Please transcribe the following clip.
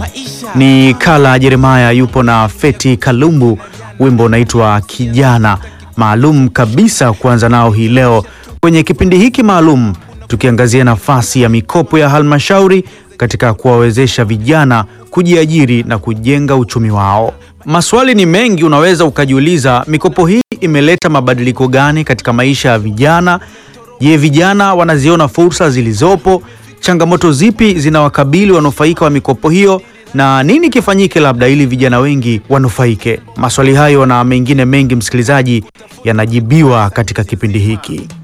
Ni Kala Jeremaya yupo na Feti Kalumbu, wimbo unaitwa Kijana, maalum kabisa kuanza nao hii leo kwenye kipindi hiki maalum, tukiangazia nafasi ya mikopo ya halmashauri katika kuwawezesha vijana kujiajiri na kujenga uchumi wao. Maswali ni mengi, unaweza ukajiuliza, mikopo hii imeleta mabadiliko gani katika maisha ya vijana? Je, vijana wanaziona fursa zilizopo? Changamoto zipi zinawakabili wanufaika wa mikopo hiyo, na nini kifanyike labda ili vijana wengi wanufaike? Maswali hayo na mengine mengi, msikilizaji, yanajibiwa katika kipindi hiki.